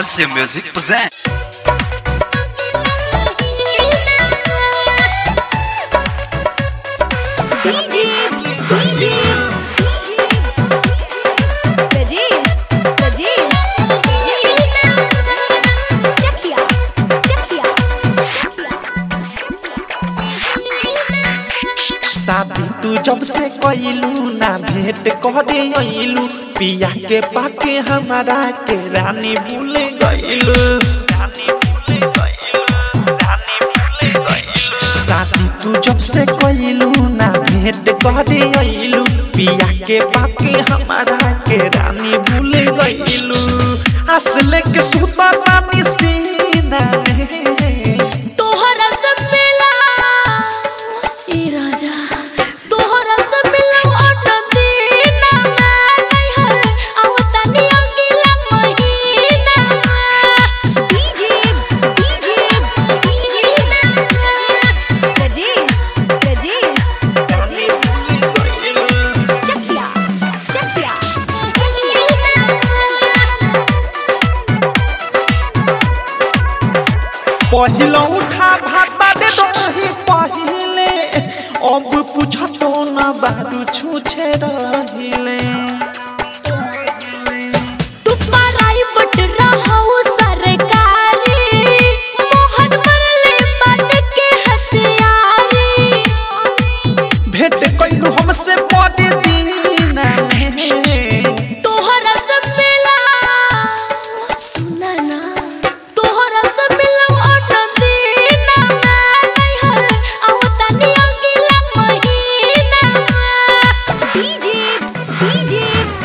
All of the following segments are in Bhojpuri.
RC Music present. DJ, DJ, Rajesh, Rajesh, Chakia, Chakia, शादी तू जब से कइलू ना भेंट करे अइलू पिया के पाके हमारा के रानी भूल गइलू शादी तू जब से कइलू ना भेंट करे अइलू पिया के पाके हमारा के रानी भूल गइलू असले के सुता रानी सीना में तोहरा से मिला ए राजा तोहरा से मिला ऑटो दीना नहीं है आवता नी अगला महीना डीजे डीजे राजेश राजेश चकिया चकिया पहिलो उठा भाता दे दही पहिले अब पूछतो न बारू छूछे रहिले तू पराई बट रहू सरकारी मोहन मरले बन के हथियारी भेंट कइलू हमसे बड़े दीना में तोहरा से मिला सुना ना तोहरा से मिला ऑटो दीना नहीं है आवता नी अगला महीना डीजे डीजे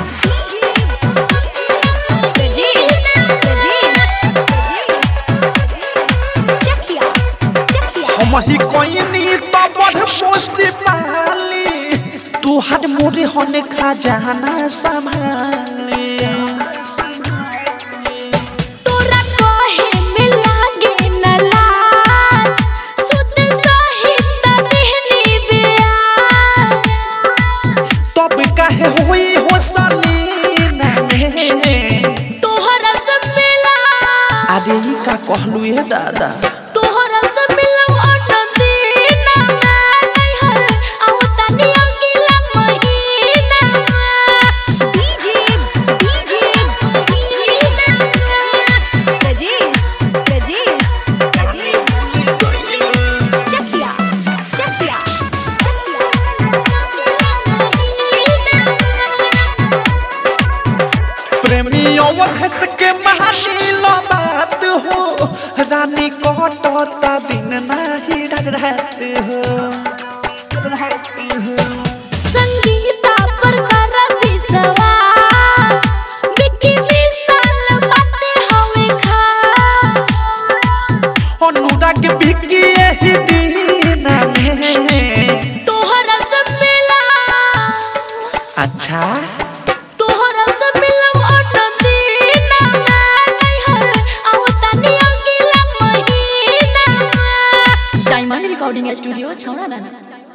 राजेश राजेश चकिया चकिया हम ही कोइनी तो बड़ पोसी पाली तू हर मोरे होने खजाना संभाले तोरा कहे में लागे न लाज सुत सहित देहनी ब्याज तब काहे होई हो सलीना में तोहरा से मिला अरे ई का कहलू ए दादा तोहरा से मिला ऑटो दीना नहीं है आवता नी अगला महीना डीजे डीजे राजेश राजेश चकिया चकिया प्रेमियों धस के महानी लो बात हो रानी कटता दिन नाही रात हो रात हो संगीता पर कर विश्वास विकी विशाल बातें हमें खास अनुराग बिकी यही दिन में तोहरा से मिला अच्छा